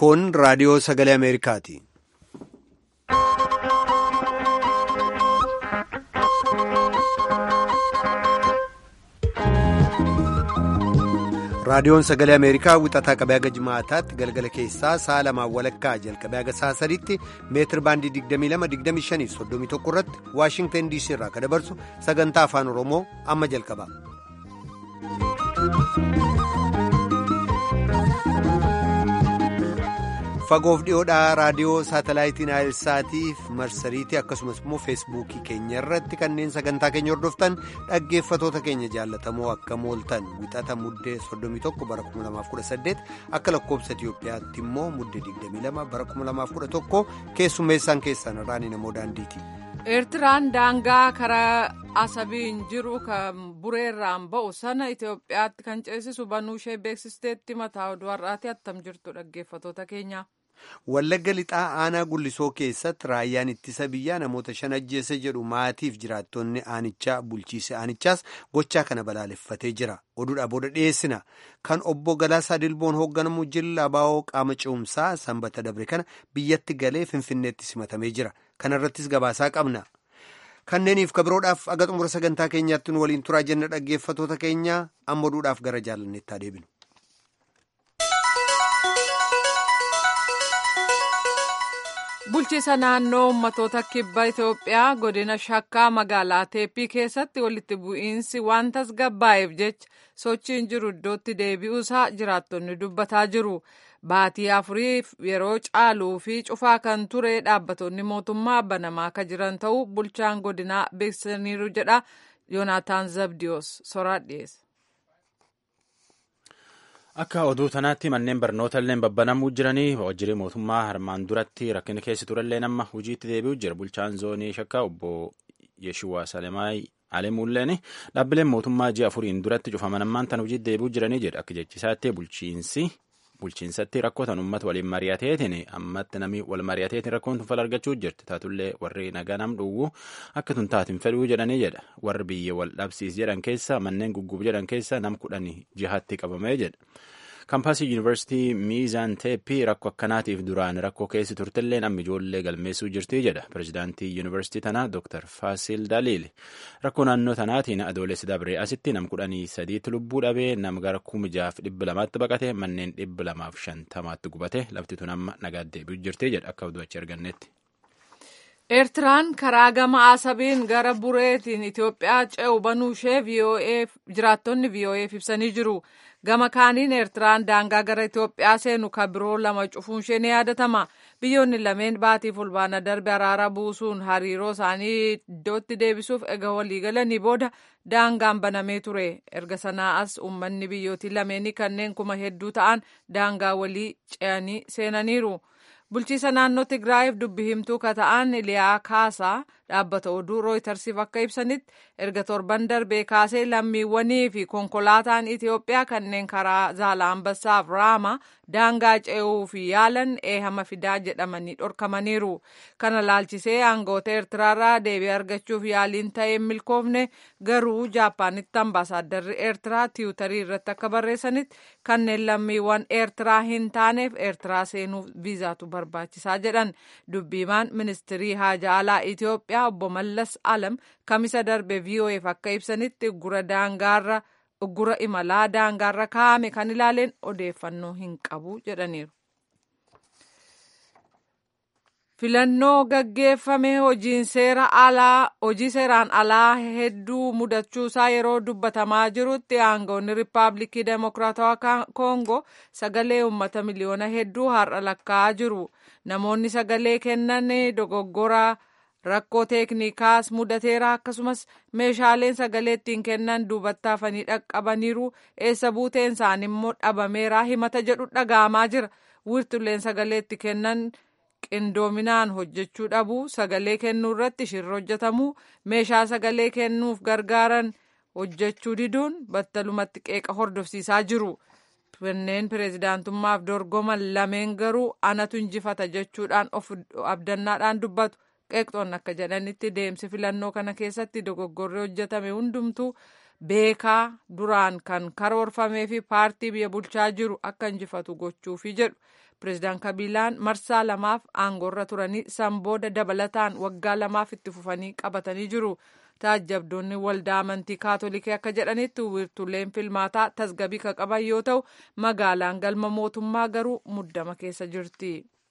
Kun raadiyoo sagalee Ameerikaati. Raadiyoon sagalee Ameerikaa wixataa qabee haga jimaataatti galgala keessaa sa'a lamaan walakkaa jalqabee haga sa'a sadiitti meetir baandii 22-25-31 irratti Waashingtan DC irraa kan dabarsu sagantaa afaan Oromoo amma jalqaba. Fagoof dhiyoodhaa raadiyoo saatalaayitiin Aayilsaatiif marsariitii akkasumas immoo feesbuukii keenya irratti kanneen sagantaa keenya hordoftan dhaggeeffatoota keenya jaallatamoo akka mooltan wixata muddee 31 bara 2018 akka lakkoobsa Itiyoophiyaatti immoo muddee 22 bara 2011 keessummeessaan keessan irraan namoo daandiiti. Eertiraan daangaa karaa asabiin jiru kan bureerraan ba'u sana Itoophiyaatti kan ceesisu banuu ishee beeksisteetti mataa oduu har'aati attam jirtu dhaggeeffatoota keenya. Wallagga lixaa aanaa gullisoo keessatti raayyaan ittisa biyyaa namoota shan ajjeese jedhu maatiif jiraattonni aanichaa bulchiise aanichaas gochaa kana balaaleffatee jira. Oduudhaa booda dhiyeessina. Kan obbo Galaasaa Dilboon hoogganamu jilla abaa'oo qaama ce'umsaa sanbata dabre kana biyyatti galee finfinneetti simatamee jira. Kana irrattis gabaasaa qabna. Kanneeniif kabiroodhaaf aga xumura sagantaa keenyaatti nu waliin turaa jenna dhaggeeffatoota keenya amma oduudhaaf gara jaalanneetti adeeminu. Bulchiisa naannoo ummatoota kibba Itoophiyaa godina shakkaa magaalaa Teeppii keessatti walitti bu'iinsi waan tasgabbaa'eef jecha sochiin jiru iddootti deebi'uusaa jiraattonni dubbataa jiru. Baatii afuriif yeroo caaluu fi cufaa kan ture dhaabbattoonni mootummaa banamaa akka jiran ta'uu bulchaan godinaa beeksisaniiru jedha Yoonaataan Zabdiyoos soraa dhiyeesse. Akka oduu tanaatti manneen barnoota illee babbanamuu jiranii waajjirri mootummaa harmaan duratti rakkina keessa turellee nama hojiitti deebi'u jira. Bulchaan zoonii shakkaa obbo Yeshuwaa Salemaay Alemuulleen dhaabbileen mootummaa ji'a afuriin duratti cufaman ammaan tan hojiitti deebi'u jiranii jedha. Akka jechisaatti bulchiinsi bulchiinsatti rakkootan uummata waliin mari'ateetiin ammatti namni wal mari'ateetiin rakkoon tun fala argachuu jirti. Taatullee warri nagaa nam dhowwu akka tun taatiin fedhuu jedhanii jedha. Warri biyya wal dhabsiis jedhan keessa manneen gugguuf jedhan keessa nam kudhanii jihatti qabamee jedha. Kaampaasii Yuunivarsiitii Miizaan Teeppii rakkoo akkanaatiif duraan rakkoo keessi turtellee namni ijoollee galmeessuu jirti jedha. Pireezidaantii Yuunivarsiitii tanaa Dr. Faasil Daliil rakkoo naannoo tanaatiin adoolessi dabree asitti nam kudhanii sadiitti lubbuu dhabee nam gara kuma jaaf dhibba lamaatti baqate manneen dhibba lamaaf shantamaatti gubate lafti tun amma nagaa deebi'u jirti jedha akka oduu achi argannetti. Eertiraan karaa gama asabiin gara bureetiin Itoophiyaa ce'u banuu ishee jiraattonni VOA'f ibsanii jiru. Gama kaaniin Eertiraan daangaa gara Itoophiyaa seenu kan biroo lama cufuun ishee ni yaadatama. Biyyoonni lameen baatii fulbaana darbe araara buusuun hariiroo isaanii iddootti deebisuuf ega waliigalanii booda daangaan banamee ture. Erga sanaa as uummanni biyyootii lameenii kanneen kuma hedduu ta'an daangaa walii ce'anii seenaniiru. Bulchiisa naannoo Tigraayiif dubbi himtuu ka ta'an Iliyaa Kaasaa dhaabbata oduu rooytarsiif akka ibsanitti erga torban darbee kaasee lammiiwwanii fi konkolaataan Itoophiyaa kanneen karaa Zaalambassaaf Raama daangaa ce'uuf yaalan eehama fidaa jedhamanii dhorkamaniiru. Kana laalchisee aangoota Eertiraarraa deebii argachuuf yaaliin ta'ee milkoofne garuu Jaappaanitti ambaasaadarri Eertiraa tiwutarii irratti akka barreessanitti kanneen lammiiwwan Eertiraa hin taaneef Eertiraa seenuuf viizaatu barbaachisaa jedhan. Dubbiimaan ministirii haajaa alaa Itoophiyaa obbo Mallas Alam kamisa darbe VOA'f akka ibsanitti uggura daangaarra uggura imalaa daangaarra kaa'ame kan ilaaleen odeeffannoo hin qabu jedhaniiru. Filannoo gaggeeffame hojiin seera alaa hojii seeraan alaa hedduu mudachuusaa yeroo dubbatamaa jirutti aangoonni riippaabilikii demokiraatawaa koongoo sagalee uummata miliyoona hedduu har'a lakkaa'aa jiru. Namoonni sagalee kennan dogoggora rakkoo teeknikaas mudateera akkasumas meeshaaleen sagalee ittiin kennan duubatti hafanii dhaqqabaniiru eessa buuteen isaanii immoo dhabameera himata jedhu dhaga'amaa jira. Wiirtuleen sagalee itti kennan. qindoominaan hojjechuu dhabu sagalee kennuu irratti shirra hojjetamu meeshaa sagalee kennuuf gargaaran hojjechuu diduun battalumatti qeeqa hordofsiisaa jiru. Kanneen pireezidaantummaaf dorgoman lameen garuu anatu injifata jechuudhaan of abdannaadhaan dubbatu. Qeeqxoonni akka jedhanitti deemsi filannoo kana keessatti dogoggorri hojjetame hundumtuu beekaa duraan kan karoorfamee fi paartii biyya bulchaa jiru akka injifatu gochuufi jedhu pireezidaan kabilaan marsaa lamaaf aangoorra turanii san booda dabalataan waggaa lamaaf itti fufanii qabatanii jiru. taajjabdoonni waldaa amantii kaatolikii akka jedhanitti wiirtuleen filmaataa tasgabii kan qaban yoo ta'u magaalaan galma mootummaa garuu muddama keessa jirti.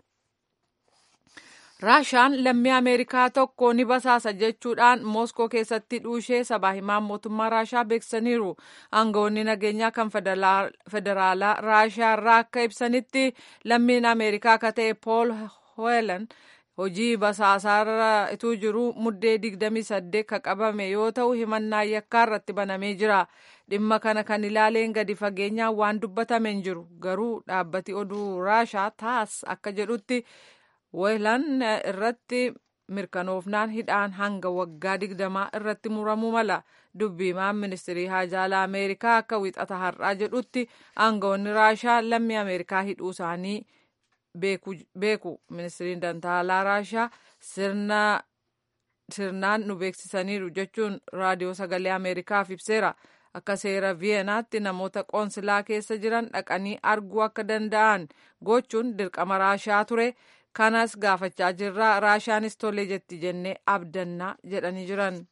raashaan lammii ameerikaa tokko ni basaasa jechuudhaan mooskoo keessatti dhuushee sabaa himaan mootummaa raashaa beeksisaniiru aangawoonni nageenyaa kan federaalaa raashaa irraa akka ibsanitti lammiin ameerikaa akka ta'e pool hoelan hojii basaasaarra ituu jiru muddee 28 ka qabame yoo ta'u himannaa yakkaa irratti banamee jira dhimma kana kan ilaaleen gadi fageenyaan waan dubbatame hin jiru garuu dhaabbati oduu raashaa taas akka jedhutti weelan irratti mirkanoofnaan hidhaan hanga waggaa digdamaa irratti muramuu mala dubbiimaan ministirii haajaalaa ameerikaa akka wixata har'aa jedhutti aangawoonni raashaa lammii ameerikaa hidhuu isaanii beeku ministiriin dantaalaa raashaa sirnaan nu beeksisaniiru jechuun raadiyoo sagalee ameerikaaf ibseera akka seera viyeenaatti namoota qoonsilaa keessa jiran dhaqanii arguu akka danda'an gochuun dirqama raashaa ture kanas gaafachaa jirra raashaanis tolee jetti jennee abdannaa jedhanii jiran.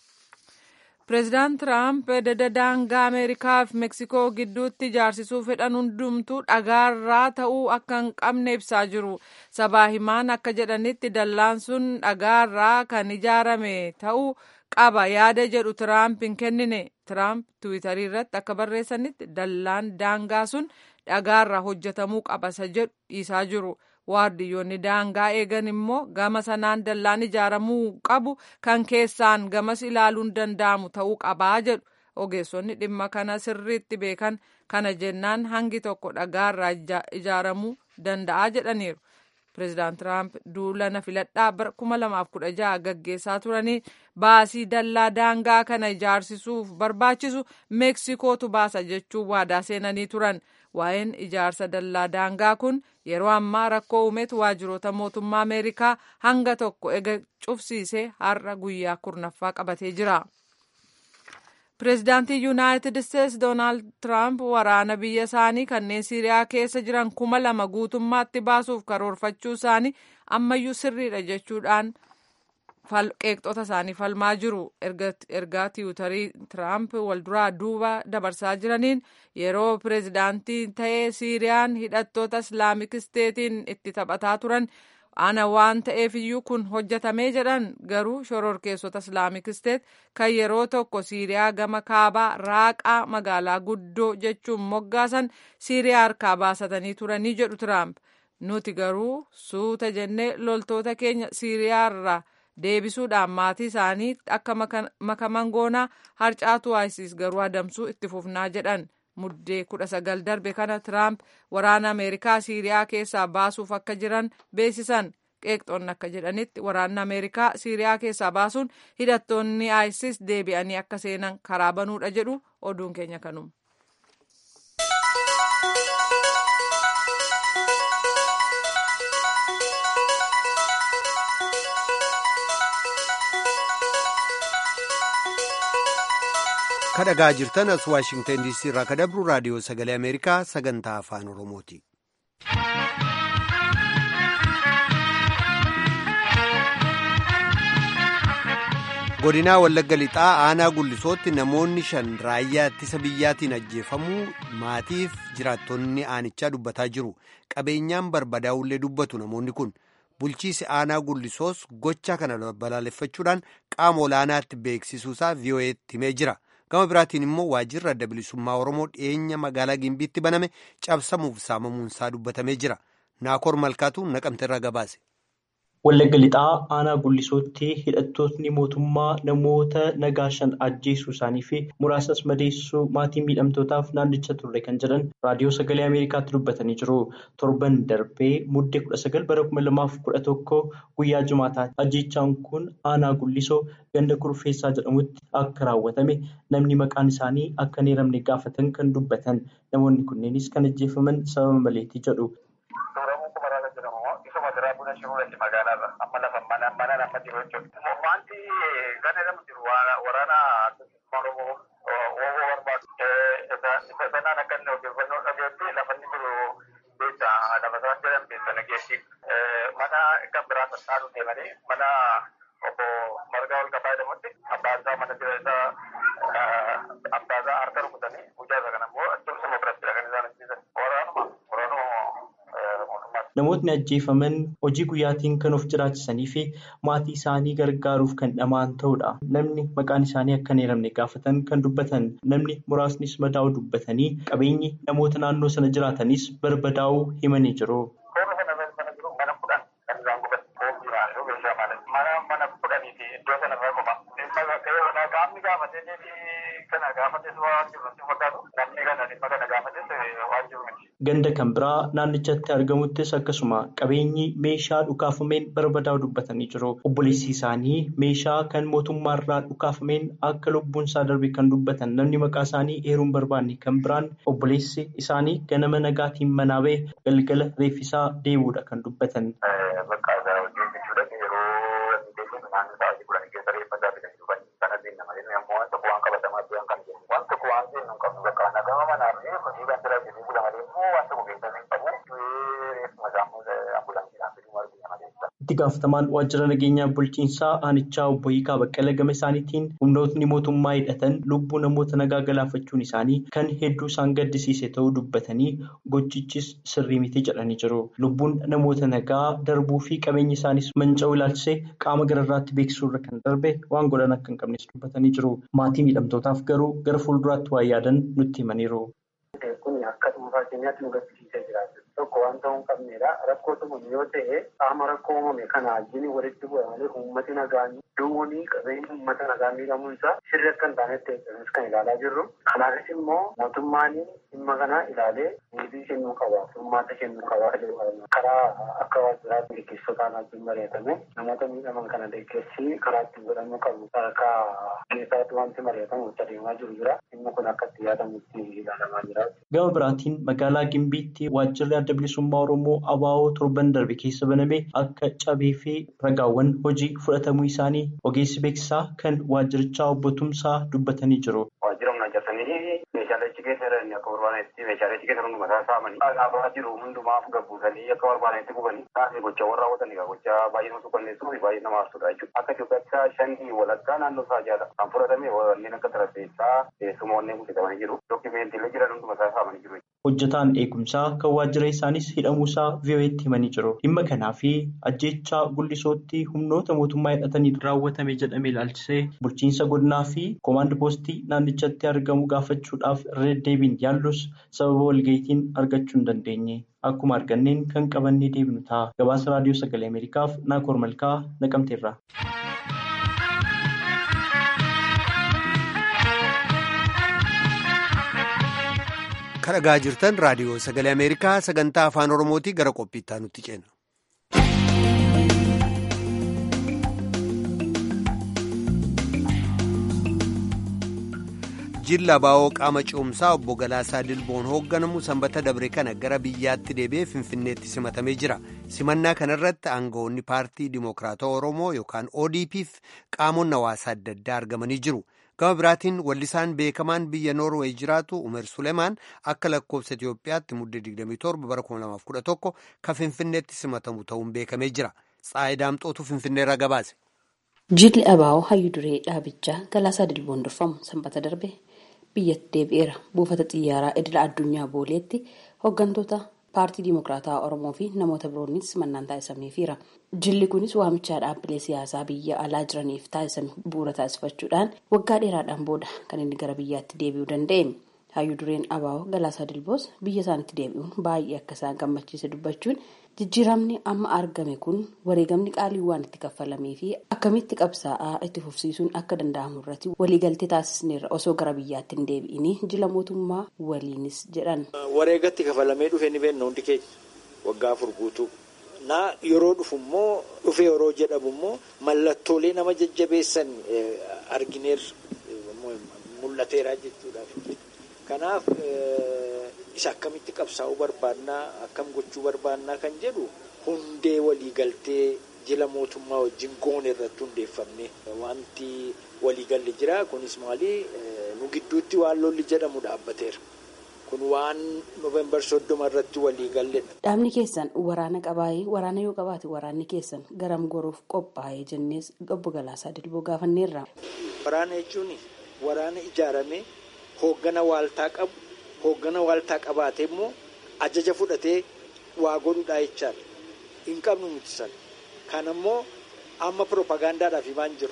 pireezidaant tiraamp dada daangaa ameerikaa fi meksikoo gidduutti ijaarsisuu fedhan hundumtuu dhagaarraa ta'uu akka hin qabne ibsaa jiru sabaa himaan akka jedhanitti dallaan sun dhagaarraa kan ijaarame ta'uu qaba yaada jedhu tiraamp hin kennine tiraamp tiwiitarii irratti akka barreessanitti dallaan daangaa sun dhagaarraa hojjetamuu qabasa jedhu dhiisaa jiru. waardiyyoonni daangaa eegan immoo gama sanaan dallaan ijaaramuu qabu kan keessaan gamas ilaaluun danda'amu ta'uu qabaa jedhu ogeessonni dhimma kana sirriitti beekan kana jennaan hangi tokko dhagaarraa ijaaramuu danda'a jedhaniiru. pireezidaant tiraamp duula filadhaa bara 2016 gaggeessaa turanii baasii dallaa daangaa kana ijaarsisuuf barbaachisu meeksikootu baasa jechuun waadaa seenanii turan waa'een ijaarsa dallaa daangaa kun yeroo ammaa rakkoo uumetu waajjiroota mootummaa ameerikaa hanga tokko ega cufsiisee har'a guyyaa kurnaffaa qabatee jira. pireezidaantii yuunaayitid isteetsi doonaald tiraamp waraana biyya isaanii kanneen siiriyaa keessa jiran kuma lama guutummaatti baasuuf karoorfachuu isaanii ammayyuu sirriidha jechuudhaan qeeqxota isaanii falmaa jiru ergaa tiwutarii tiraamp walduraa duuba dabarsaa jiraniin yeroo pireezidaantii ta'ee siiriyaan hidhattoota islaamik isteetiin itti taphataa turan ana waan ta'eef iyyuu kun hojjetamee jedhan garuu shororkeessota islaamik isteet kan yeroo tokko siiriyaa gama kaabaa raaqaa magaalaa guddoo jechuun moggaasan siiriyaa harkaa baasatanii turanii jedhu tiraamp nuti garuu suuta jennee loltoota keenya siiriyaarraa deebisuudhaan maatii isaanii akka makaman goonaa harcaatuu isis garuu adamsuu itti fufnaa jedhan muddee kudha sagal darbe kana tiraamp waraana ameerikaa siiriyaa keessaa baasuuf akka jiran beeksisan qeeqxoonni akka jedhanitti waraanni ameerikaa siiriyaa keessaa baasuun hidhattoonni isis deebi'anii akka seenan karaa banuudha jedhu oduun keenya kanuma. kadhagaa jirtan as waashingtan diisii irraa kadabru raadiyoo sagalee ameerikaa sagantaa afaan oromooti. godinaa wallagga lixaa aanaa gullisootti namoonni shan raayyaa ittisa biyyaatiin ajjeefamuu maatiif jiraattonni aanichaa dubbataa jiru qabeenyaan barbadaa'ullee dubbatu namoonni kun bulchiisi aanaa gullisoos gocha kana balaaleffachuudhaan qaama olaanaatti beeksisuusaa vii'oo'eetti himee jira. gama biraatiin immoo waajjirri adda bilisummaa oromoo dhiyeenya magaalaa gimbiitti baname cabsamuuf saamamuunsaa dubbatamee jira naakoor malkaatu naqamteerraa gabaase. Wallagga lixaa aanaa gullisootti hidhattootni mootummaa namoota nagaa shan ajjeesuu isaanii fi muraasas madeessuu maatii miidhamtootaaf naannicha turre kan jedhan raadiyoo sagalee ameerikaatti dubbatanii jiru. Torban darbee muddee kudha sagal bara kuma lamaaf kudha tokko guyyaa jumaataa ajjeechaan kun aanaa gullisoo ganda kurfeessaa jedhamutti akka raawwatame namni maqaan isaanii akka hin eeramne gaafatan kan dubbatan namoonni kunneenis kan ajjeefaman sababa maleetii jedhu. Magaalaarra amma lafa mana mana nama jiru jechuudha. Wanti kan jedhamu jiru waraana Oromoo Oromoo barbaadu. Isa sanaan akka inni odeeffannoo dhageetti lafa inni jiru beektaa lafa isaan jedhan dargaggeessi mana kan biraa sassaaru deemanii mana obbo Margaa ol qabaa jedhamutti abbaan isaa mana jira isaa abbaa isaa harka rukutanii guyyaa isaa kana immoo achoomsuma biratti kan isaan ajjeesan waraanuma waraanuma mootummaati. Namootni ajjeefaman hojii guyyaatiin kan of jiraachisanii fi maatii isaanii gargaaruuf kan dhamaan ta'udha. Namni maqaan isaanii akka hin eeramne gaafatan kan dubbatan namni muraasnis madaa'uu dubbatanii qabeenyi namoota naannoo sana jiraatanis barbadaa'uu himanii jiru. Suurri sana mana jiru mana kudhan kan isaan gubatan boombii maalluu meeshaa maallaqa mana mana kudhanii fi iddoo sana irraa qofa. Qaamni gaafatee deebii kana gaafates waan jiru nutti fakkaatu namni kana dhimma kana gaafates waan jiru miti. Ganda kan biraa naannichatti argamuttis akkasuma qabeenyi meeshaa dhukaafameen barbadaa'u dubbatanii jiru. Obboleessi isaanii meeshaa kan mootummaarraa dhukaafameen akka lubbuun isaa darbe kan dubbatan namni maqaa isaanii eeruun barbaanne kan biraan obboleessi isaanii ganama nagaatiin manaa ba'e galgala reeffisaa deebi'uudha kan dubbatan. Bakka isaa hojii jechuudha yeroo inni deebiin naannoo isaa hojii kudhanii keessa reeffataa fidanii dhufan sana deemna malee ammoo waan tokko waan qabatamaa ta'an kan jennu waan tokko waan jennu hin qabnu bakka nagama manaa fi hojii kan jira jedhee bula malee immoo waan tokko keessa hin qabu reeffuma isaa ambulaansiidhaan fiduu argina malee. Itti gaafatamaan waajjira nageenyaa bulchiinsaa aanichaa obbo Hiikaa Baqqala gama isaaniitiin humnootni mootummaa hidhatan lubbuu namoota nagaa galaafachuun isaanii kan hedduu isaan gaddisiise ta'uu dubbatanii gochichis sirrii miti jedhanii jiru. Lubbuun namoota nagaa darbuu fi qabeenyi isaanis manca'uu ilaalchisee qaama gararraatti beeksisuu irra kan darbe waan godhan akka hin qabnes dubbatanii jiru. Maatii miidhamtootaaf garuu gara fuulduraatti waan yaadan nutti himaniiru. Kun akka dhuunfaa keenyaatti nu gaddisiisee jiraatu. Tokko waan ta'uu hin qabnedha. Rakkoo tumame yoo ta'e qaama rakkoo uumame kana wajjin walitti bu'a malee uummati nagaan duwwanii qabeenyi uummata nagaa miidhamuu isaa sirri akka hin taanetti eeggamus kan ilaalaa jirru. Kanaafis immoo mootummaan dhimma kana ilaalee deebii kennuu qaba. Furmaata kennuu qaba. Karaa akka waajjiraatti gaggeessotaan wajjin mari'atame namoota miidhaman kana deeggarsi karaa ittiin godhamuu qabu. Sadarkaa keessaatti wanti mari'atamu itti adeemaa jiru jira. Dhimma kun akka itti yaadamutti ilaalamaa jira. Gama biraatiin magaalaa Gimbiitti waajjirri adda bilisummaa Oromoo ABO torban darbe keessa baname akka cabee fi ragaawwan hojii fudhatamuu isaanii ogeessi beeksisaa kan waajjirichaa obbo Tumsaa dubbatanii jiru. Waajjira humna hojjetanii meeshaalee achi keessa jiran akka barbaadanitti meeshaalee achi keessa hunduma isaa saamanii dhaabaa jiru hundumaaf gabbuusanii akka barbaadanitti gubanii taasise gochaawwan raawwatan egaa gochaa baay'ee nama suukanneessuu fi baay'ee nama aarsudha jechuudha. Akka Itoophiyaatti shanii walakkaa naannoo isaa jaala kan fudhatame wanneen akka tarafeessaa teessumoonni hojjetamanii jiru. Dookimeentiilee jiran hunduma isaa saamanii jiru. Hojjetaan eegumsaa kan waajjira isaanis hidhamuusaa VOA'tti himanii jiru. Dhimma kanaa fi ajjeechaa gullisootti humnoota mootummaa hidhatanii raawwatame jedhame ilaalchisee bulchiinsa godinaa fi koomaand poostii naannichatti argamu gaafachuudhaaf irra deddeebiin yaallus sababa walga'iitiin argachuu hin dandeenye. Akkuma arganneen kan qabannee deebinu ta'a. Gabaasa raadiyoo sagalee Ameerikaaf Naakoor Malkaa naqamteerra. Kan dhagaa jirtan raadiyoo sagalee Ameerikaa sagantaa afaan Oromootii gara qophiittaa nutti ceena. Jilla Baa'oo qaama ce'umsaa obbo Galaasaa Dilboon hoogganamu sanbata dabre kana gara biyyaatti deebi'ee Finfinneetti simatamee jira. Simannaa kanarratti aangawoonni paartii Dimookiraatawaa Oromoo yookaan ODP'f qaamonni hawaasaa adda addaa argamanii jiru. Gama biraatiin wallisaan beekamaan biyya Noorweey jiraatu Umer Suleemaan akka lakkoofsa Itoophiyaatti muddee 27 bara 2011 kan Finfinneetti simatamu ta'uun beekamee jira. Tsaayii Daamxootu Finfinneerra gabaase. Jilli Abaa'oo hayyuu duree dhaabichaa Galaasaa Dilboon durfamu sanbata darbe biyyatti deebi'eera. Buufata xiyyaaraa idila addunyaa booleetti hooggantoota paartii Dimookiraataa Oromoo fi namoota biroonis simannaan taasisameefiira. Jilli kunis waamichaa dhaabbilee siyaasaa biyya alaa jiraniif taasisame bu'uura taasifachuudhaan waggaa dheeraadhaan booda kan inni gara biyyaatti deebi'uu danda'e. Hayyuu dureen Abaa'oo Galaasaa Dilboos biyya isaanitti deebi'uun baay'ee akka isaan gammachiise dubbachuun jijjiiramni amma argame kun wareegamni qaalii waan itti kaffalamee fi akkamitti qabsaa'aa itti fufsiisuun akka danda'amu irratti waliigaltee taasisneerra osoo gara biyyaatti hin deebi'inii jila mootummaa waliinis jedhan. Wareegatti kafalamee dhufe ni beekna hundi keenya waggaa afur guutuu. Naa yeroo dhufu immoo dhufe yeroo jedhamu immoo mallattoolee nama jajjabeessan argineerra mul'ateera jechuudhaaf. Kanaaf isa akkamitti qabsaa'uu barbaannaa akkam gochuu barbaannaa kan jedhu hundee waliigaltee jila mootummaa wajjin goone irratti hundeeffamne wanti waliigalli jira kunis maali nu gidduutti waan lolli jedhamu dhaabbateera. kun waan noovembar soddoma irratti walii galledha. Dhaabni keessan waraana qabaayee waraana yoo qabaate waraanni keessan garam goruuf qophaa'ee jennees obbo Galaasaa Dilboo gaafanneerra. Waraana jechuun waraana ijaaramee hooggana waaltaa qabu hooggana waaltaa qabaatee immoo ajaja fudhatee waa godhudhaa jechaadha. Hin qabnu nuti sana. Kan ammoo amma piroopagaandaadhaaf himaan jiru.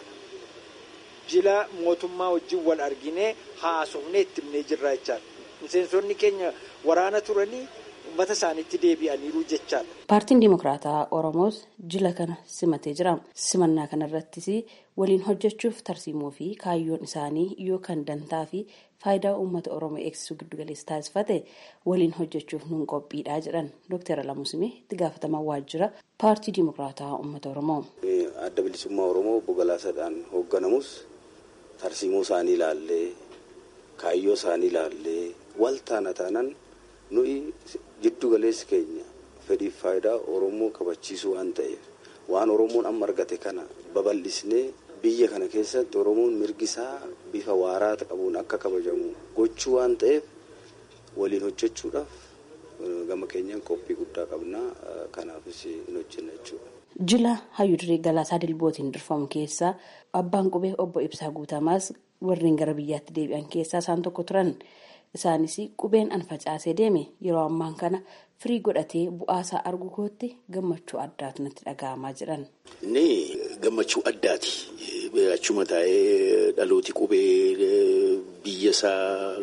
Jila mootummaa wajjin wal arginee haasofnee itti himnee jirra jechaadha. Miseensonni keenya waraana turanii uummata isaaniitti deebi'aniiru jechaadha. Paartiin Dimokiraataa Oromoos jila kana simatee jira. Simannaa kanarrattis waliin hojjechuuf tarsiimoo fi kaayyoon isaanii yookaan dantaa fi faayidaa uummata Oromoo eegsisuu giddugaleessa taasifate waliin hojjechuuf nuun qophiidha jedhan Dr. Alamuu Simee itti gaafatamaa waajjira paartii Dimokiraataa uummata Oromoo. Adda bilisummaa Oromoo obbo Galaasaadhaan hoogganamus tarsiimoo isaanii ilaallee kaayyoo isaanii ilaallee wal taana taanaan nuyi jiddu galeessi keenya fedhiif faayidaa Oromoo kabachiisuu waan ta'eef waan Oromoon amma argate kana babal'isnee biyya kana keessatti Oromoon mirgisaa bifa waaraa qabuun akka kabajamu gochuu waan ta'eef waliin hojjechuudhaaf gama keenyaan qophii guddaa qabnaa kanaafis hin hojjenna jechuudha. Jila hayyudurii Galaasaa Dilbootiin durfamu keessaa abbaan qubee obbo Ibsaa Guutamaas warreen gara biyyaatti deebi'an keessaa isaan tokko turan. Isaanis qubeen an facaasee deeme yeroo ammaan kana firii godhatee bu'aasaa argu kootti gammachuu addaatu natti dhaga'amaa jiran. Inni gammachuu addaati. Achuma taa'ee dhalooti qubee biyya isaa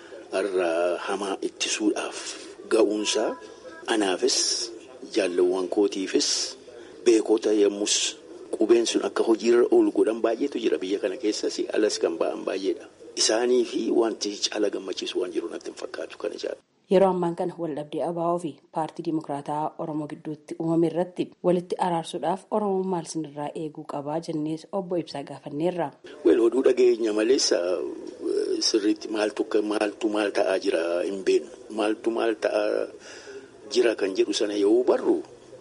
irraa hamaa ittisuudhaaf ga'uunsaa anaafis jaalawwan kootiifis beekota yommus qubeen sun akka hojiirra oolu godhan baay'eetu jira biyya kana keessas alas kan ba'an baay'eedha. Isaanii fi wanti caala gammachiisu waan jiru natti hin fakkaatu kana jaala. Yeroo ammaan kana waldhabdee ABO fi paartii Dimokiraataa Oromoo gidduutti uumame irratti walitti araarsuudhaaf Oromoon maal sinirraa eeguu qabaa jennees obbo Ibsaa gaafanneerra. Wel oduu dhageenya malees sirriitti maaltu maaltu maal ta'aa jira hin beeknu maaltu maal ta'aa jira kan jedhu sana yoo barru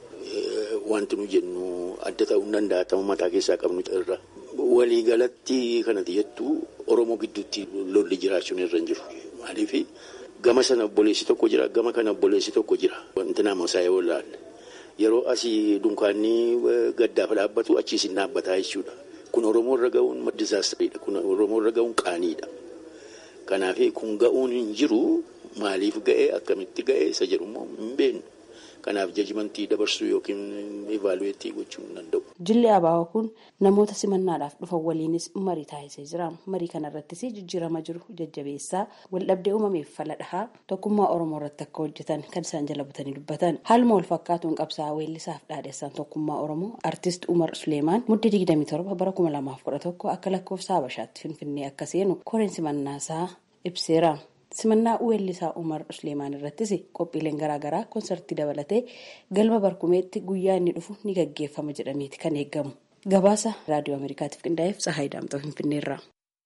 wanti nu jennu adda ta'uu hin danda'a ta'uu mataa keessaa qabnu irra. Waliigalatti kanatti jettu Oromoo gidduutti lolli jiraachuun irra hin jiru. Maaliif gama sana obboleessi tokko jira gama kana obboleessi tokko jira. Wanti nama isaa yoo ilaalle yeroo asii dunkaanni gaddaaf dhaabbatu achiis hin dhaabbataa jechuudha. Kun Oromoo irra ga'uun dizaastariidha. Kun Oromoo irra ga'uun qaaniidha. Kanaaf kun ga'uun hin jiru maaliif ga'ee akkamitti ga'ee isa jedhu immoo hin beeknu. Kanaaf jajimantii dabarsuu yookiin ivaaluweetii gochuu hin danda'u. Jilli ABO kun namoota simannaadhaaf dhufan waliinis marii taasisee jira. Marii kanarrattis jijjiirama jiru jajjabeessaa waldhabdee uumameef fala dhahaa tokkummaa Oromoo irratti akka hojjetan kan isaan jala butanii dubbatan. Haaluma wal fakkaatuun qabsaa'aa weellisaaf dhaadheessaan tokkummaa Oromoo artist Umar Suleemaan muddee 27 bara 2011 akka lakkoofsa Habashaatti Finfinnee akka seenu koreen simannaasaa ibseera. simannaa weellisaa umar usleemaan irrattis qophiileen garaagaraa koonsartii dabalatee galma barkumeetti guyyaa inni dhufu ni gaggeeffama jedhameeti kan eegamu gabaasa raadiyoo ameerikaatiif qindaa'eef tsahaayii daamxoo finfinneerra.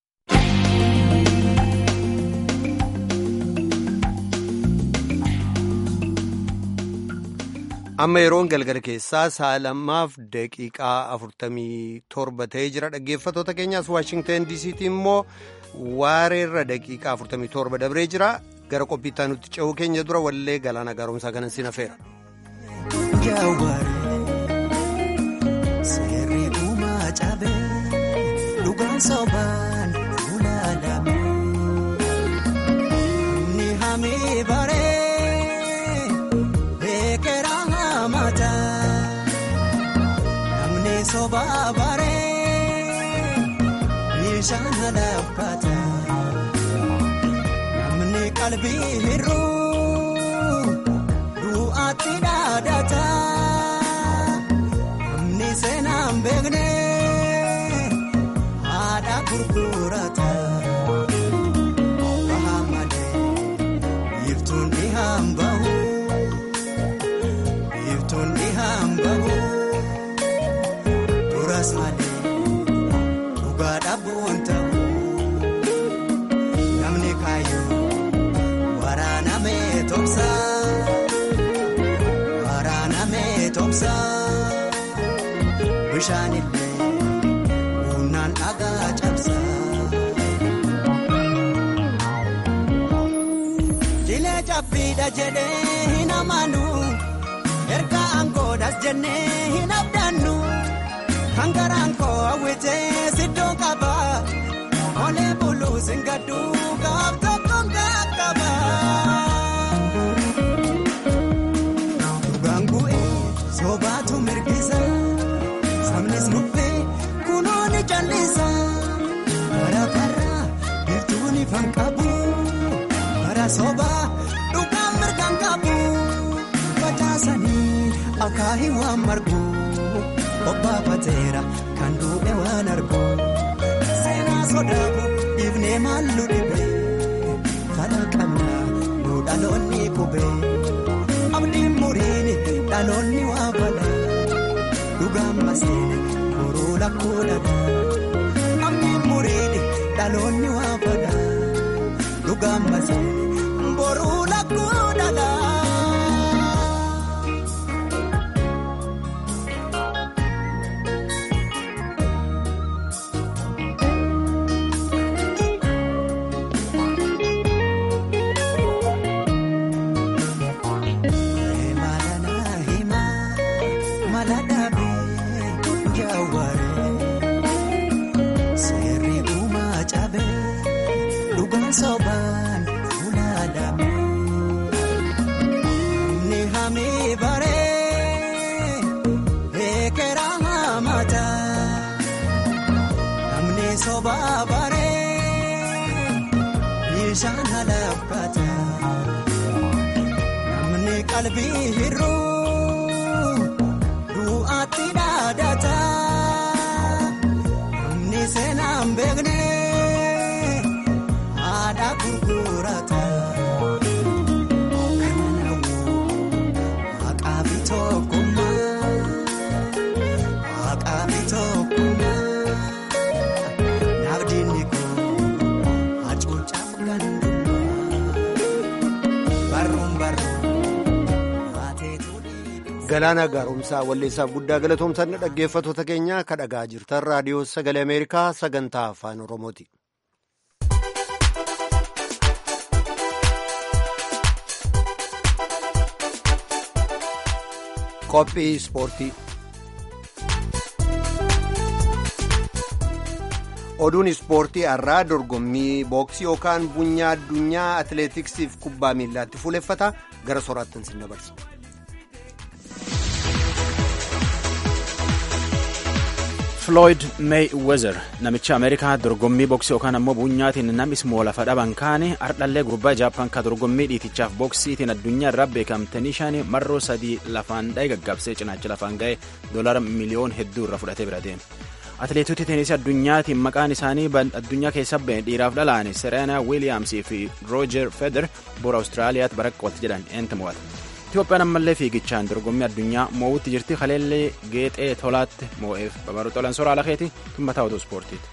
amma yeroon galgala keessaa sa'a lamaaf daqiiqaa afurtamii torba ta'ee jira dhaggeeffatoota keenyaas waashingtan diisiitii immoo. waareerra daqiiqaa 47 dabree jira gara qophiittaa nutti ce'uu keenya dura wallee galaana gaaromsaa kanan sin hafeera. Seerri uumaa cabee dhugaan sobaan ulaalame ni hamee baree beekera hamata namni sobaa baree. Bishaan laafata namni qalbii hir'uu du'aatti dhaadata namni seenaan beekne haadha gurgurata baha malee iftuun ni hambahu iftuun ni hambahu duras malee. Dhugaadhabuun ta'u namni kaayyoo waraanamee tobsa waraanamee tobsa bishaan illee humnaan dhagaa cabsa. dadhabbiidha jedhee hin amanu erga aangoodhas jennee hin abdannu kan garaan koo hawwitee siddoo qaba olee buluus hin gaddu gaaf tokkoon qaqqaba. Dhugaan bu'ee soobaatu mirgisa sabnis nuffee kunoo ni callisa bara bara biiftuun ifaan qabu bara soobaa dhugaan mirgaan qabu facaasanii akaahii waan margu obbaafateera kan duudhe waan argu seenaa sodaabu dhiifnee maallu dhibe fala qabna nu dhaloonni qube abdiin muriini dhaloonni waa fala dhugaan maseene boruu lakkuu dhala abdiin muriini dhaloonni waa fala dhugaan maseene boruu lakkuu dhala. Sobaan fuuladhaame ni hamee baree eekera hamata namni sobaa baree bishaan halaafata namni qalbii hir'uu du'aatti dhaadata namni seenaan beekne. Haadha gurgurata kanaafuu maqaa bitookumaa maqaa bitookumaa naafdiinni koo hacuucaaf gandumaa barruun barruun maateetu Galaana gaaromsaa walleessaaf guddaa galatoomsanna dhaggeeffattoota keenya ka dhagaa jirtan raadiyoo sagalee Ameerikaa sagantaa afaan Oromooti. Qophii ispoortii. Oduun ispoortii har'aa dorgommii booksii yookaan bunyaa addunyaa atileetiksiif kubbaa miillaatti fuuleffata gara soraattan sin dabarsa. Floyd Mayweather namicha Ameerikaa dorgommii booksii yookaan ammoo buunyaatiin namni ismoo lafa dhaban kaane ardhallee gurbaa Jaappaan ka dorgommii dhiitichaaf booksiitiin addunyaa irraa beekamtanii shan marroo sadii lafaan dha'e gaggabsee cinaacha lafaan ga'e doolara miliyoon hedduu irra fudhatee bira deeme. Atileetota teenisii addunyaatiin maqaan isaanii addunyaa keessa ba'e dhiiraaf dhalaane Serena Williamsii fi Roger Federer bora Awustiraaliyaatti baraqqootti jedhan eenta mo'ata. Itoophiyaan ammallee fiigichaan dorgommii addunyaa mo'uutti jirti kaleellee geexee tolaatti mo'eef babaruu xolan soraa lakeeti tummataa otoo ispoortiiti.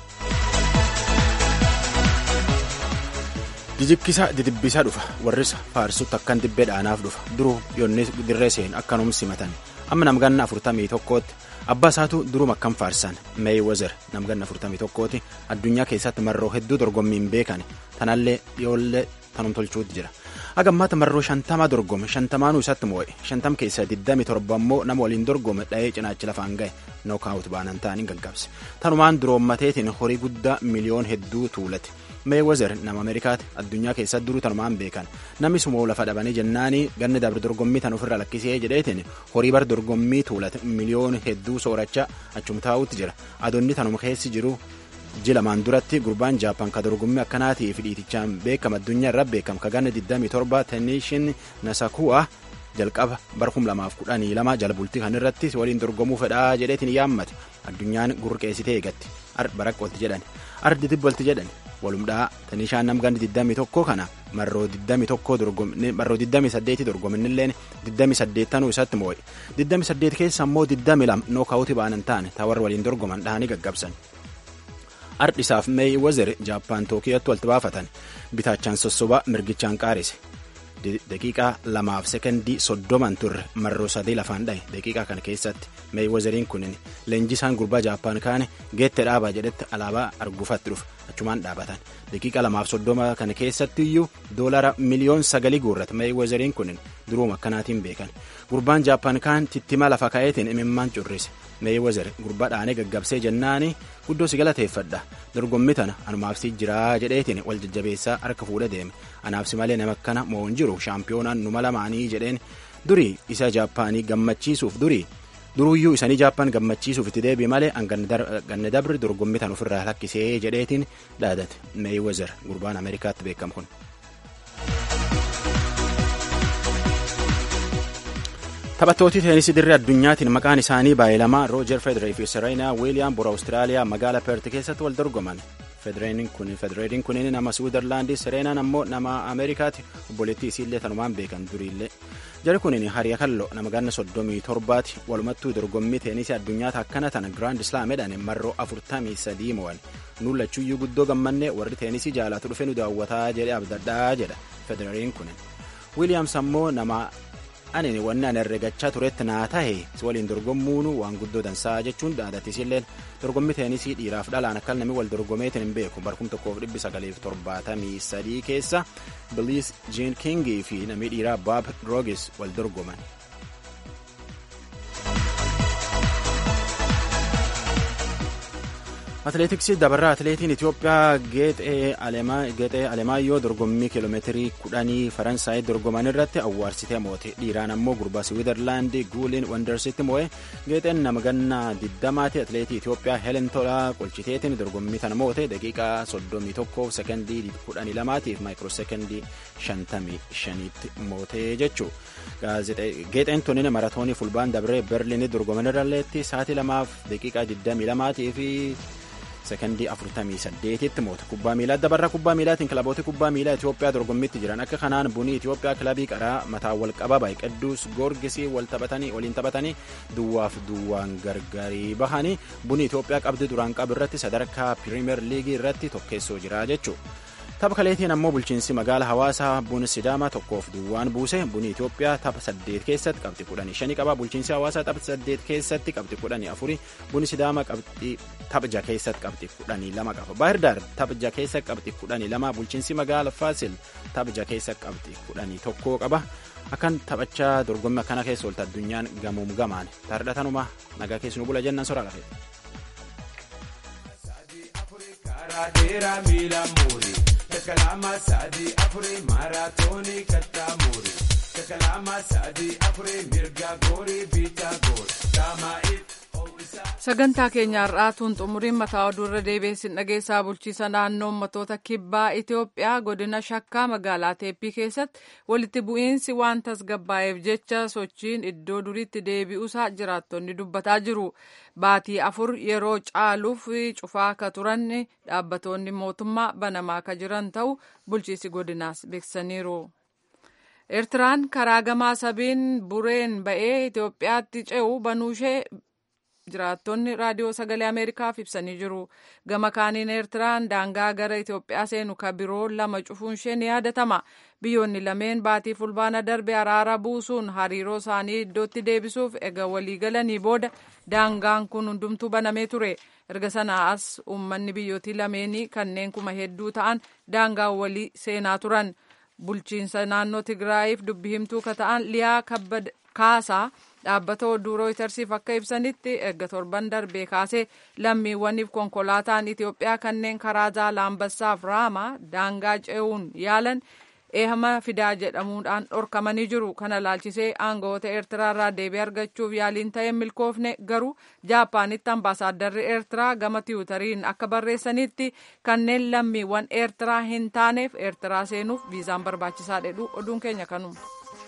Jijikkisaa didibbisaa dhufa warrisa faarsutti akkan dibbee dhaanaaf dhufa duruu yoonni dirree seen akkanum simatan amma namganna afurtamii tokkootti abbaa isaatu durum akkam faarsan meeyiwezer namganna afurtamii tokkooti addunyaa keessatti marroo hedduu dorgommiin beekan tanallee dhiyoollee tanum tolchuutti jira. Hagammaata marroo shantama dorgome shantamaanuu isatti moo'e shantam keessaa digdami torba immoo nama waliin dorgome dha'ee cinaachi lafaan ga'e nookaawut baanan ta'anii gaggabse tanumaan duroommateetiin horii guddaa miliyoon hedduu tuulate meewezer nama ameerikaati addunyaa keessatti duruu tanumaan beekan namni sumoo lafa dhabanii jennaanii ganni dabre dorgommii tan ofirra lakkisee jedheetiin horii bar dorgommii tuulate miliyoon hedduu soorachaa achum taa'utti jira adoonni tanuma keessi jiru. ji lamaan duratti gurbaan jaappaan ka dorgommii akkanaatiif dhiitichaan beekama addunyaa irra beekam ka ganna 27 tenishin nasaku'a jalqaba bara 2012 jala bultii kan irratti waliin dorgomuu fedhaa jedheetiin yaammate addunyaan gurqeessitee eegatti baraqqootti jedhan ardi dibbalti jedhan walumdhaa tenishaan nam ganni 21 kana marroo 28 dorgominilleen 28 tanuu isatti moo'e 28 keessa immoo 22 nookaawutii baanan ta'an taawar waliin dorgoman dhahanii gaggabsan. ardhisaaf meeyi wazer jaappaan tookiyootti walitti baafatan bitaachaan sossobaa mirgichaan qaarise daqiiqaa lamaaf sekondii soddoman turre marroo sadii lafaan dha'e daqiiqaa kana keessatti meeyi wazeriin kunin leenjisaan gurbaa jaappaan kaane geette dhaabaa jedhetti alaabaa arguufatti dhufe achumaan dhaabatan daqiiqa lamaaf soddoma kana keessatti iyyuu doolara miliyoon sagalii guurrate meeyiwezeriin kun duruuma akkanaatiin beekan gurbaan jaappaan kaan tittima lafa ka'eetiin imimmaan currise meeyiwezer gurbaa dhaanee gaggabsee jennaani guddoo si galateeffadha dorgommii tana anumaafsi jiraa jedheetiin wal jajjabeessaa harka fuudhe deeme anaafsi malee nama akkana moo hin jiru shaampiyoonaan numa lamaanii jedheen durii isa jaappaanii gammachiisuuf durii duruyyuu isanii jaappaan gammachiisuuf itti deebi'e malee ganna dabri dorgommii tan ofirraa lakkisee jedheetiin dhaadate meeyiwezer gurbaan ameerikaatti beekamu kun. taphattooti teenisii dirree addunyaatiin maqaan isaanii baay'ee lama roojer federer fi serena wiiliyaam bora awustiraaliyaa magaala peert keessatti wal dorgoman federeeriin kunin nama swiizerlaandii sereenaan ammoo nama ameerikaati obboleettii isiillee tanumaan beekan duriillee jari kunin hariya kallo nama ganna soddomii torbaati walumattuu dorgommii teenisii addunyaata akkana tana giraand islaamedhaan marroo afurtamii sadii mo'an nullachuuyyuu guddoo gammannee warri teenisii jaalatu dhufe nu daawwataa jedhe abdadhaa jedha federeeriin kunin wiiliyaams ammoo nama ani wanni ani herregachaa turetti naa tahe si waliin dorgommuun waan guddoo dansaa jechuun dhaadatisilleen dorgommii teenisii dhiiraaf dhalaan akka namni wal dorgomeetiin hin beeku barkum tokkoof dhibbi sagaleef torbaatamii sadii keessa biliis jiin kingii fi namni dhiiraa baab roogis wal dorgoman. atileetiksii dabarraa atileetiin itiyoophiyaa geexee alemaayyoo dorgommii kiiloomeetirii kudhanii faransaayii dorgoman irratti awwaarsitee moote dhiiraan ammoo gurbaa swiizerlaandii guuliin wandarsitti moo'e geexeen nama gannaa diddamaati atileetii itiyoophiyaa helen tolaa qolchiteetiin dorgommii tana moote daqiiqaa soddomii tokkoof sekendii kudhanii lamaatiif maayikiroo sekendii shantamii shaniitti moote jechuu geexeen tunin maratoonii fulbaan dabree berliinii dorgoman irralleetti sa'aatii lamaaf daqiiqaa digdamii lamaatii fi sekondii 48tti moote kubbaa miilaa dabarra kubbaa miilaatiin kilaboota kubbaa miilaa Itoophiyaa dorgommiitti jiran akka kanaan bunii Itoophiyaa kilabii qaraa mataa wal qabaa qidduus goorgisii wal taphatanii waliin taphatanii duwwaaf duwwaan gargarii bahanii bunii Itoophiyaa qabdi duraan qabu irratti sadarkaa piriimeer liigii irratti tokkeessoo jira jechuudha. tapha kaleetiin ammoo bulchiinsi magaala hawaasaa buna sidaamaa tokkoof duwwaan buuse bunni itoophiyaa tapha saddeet keessatti qabxii kudhanii shanii qaba bulchiinsi hawaasaa tapha saddeet keessatti qabxii kudhanii afuri bunni sidaamaa qabxii tapha jaha keessatti qabxii kudhanii lama qaba baahirdaar tapha jaha keessatti qabxii kudhanii lama bulchiinsi magaala faasil tapha jaha keessatti qabxii kudhanii tokkoo qaba akkan taphachaa dorgommii akkana keessa oolta addunyaan gamuum gamaan taardhatanuma nagaa keessi nu bula jennan soraa lafee. Kalama sadi afure maratoni katamuri. Kalama sadi afure mirga gori bita gori. Dama it. sagantaa keenya har'aatuun xumuriin mataa oduurra deebiin dhageessaa bulchiisa naannoo ummatoota kibbaa itiyoophiyaa godina shakkaa magaalaa teeppii keessatti walitti bu'iinsi waan tasgabbaa'eef jecha sochiin iddoo duriitti deebi'uusaa jiraattonni dubbataa jiru baatii afur yeroo caaluuf cufaa akka turan dhaabbatoonni mootummaa banamaa akka jiran ta'u bulchiisi godinaas beeksisaniiru. eertiraan karaa gamaa sabiin bureen ba'ee itiyoophiyaatti ce'u banuushee jiraattonni raadiyoo sagalee ameerikaaf ibsanii jiru gama kaaniin eertiraan daangaa gara itiyoophiyaa seenu ka biroo lama cufuun ishee ni yaadatama biyyoonni lameen baatii fulbaana darbe araara buusuun hariiroo isaanii iddootti deebisuuf ega walii galanii booda daangaan kun hundumtuu banamee ture erga sanaa as uummanni biyyootii lameenii kanneen kuma hedduu ta'an daangaa walii seenaa turan bulchiinsa naannoo tigraayiif dubbi himtuu ka ta'an liyaa kaasaa dhaabbata oduu rooytarsiif akka ibsanitti erga torban darbee kaasee lammiiwwaniif konkolaataan itiyoophiyaa kanneen karaa zaalaambassaaf raama daangaa ce'uun yaalan eehama fidaa jedhamuudhaan dhorkamanii jiru kana laalchisee aangawoota eertiraarraa deebii argachuuf yaaliin ta'e milkoofne garuu jaapaanitti ambaasaaddarri eertiraa gama tiwutariin akka barreessanitti kanneen lammiiwwan eertiraa hin taaneef eertiraa seenuuf viizaan barbaachisaa jedhu oduun keenya kanuma.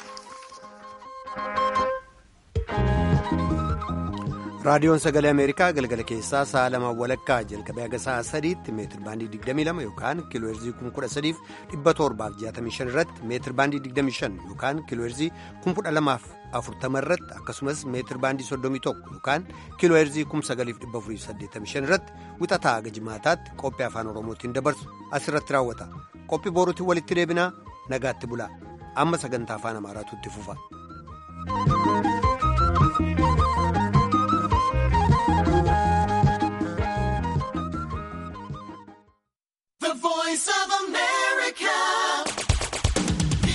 raadiyoon sagalee ameerikaa galgala keessaa sa'a lama walakkaa jalqabee haga sa'a sadiitti meetir baandii 22 yookaan kiilooherzii 13,765 irratti meetir baandii 25 yookaan kiilooherzii 1240 irratti akkasumas meetir baandii 31 yookaan kiilooherzii 9,485 irratti wixataa haga jimaataatti qophii afaan oromootiin dabarsu asirratti raawwata qophii boruutiin walitti deebinaa nagaatti bulaa amma sagantaa afaan amaaraatu itti fufa.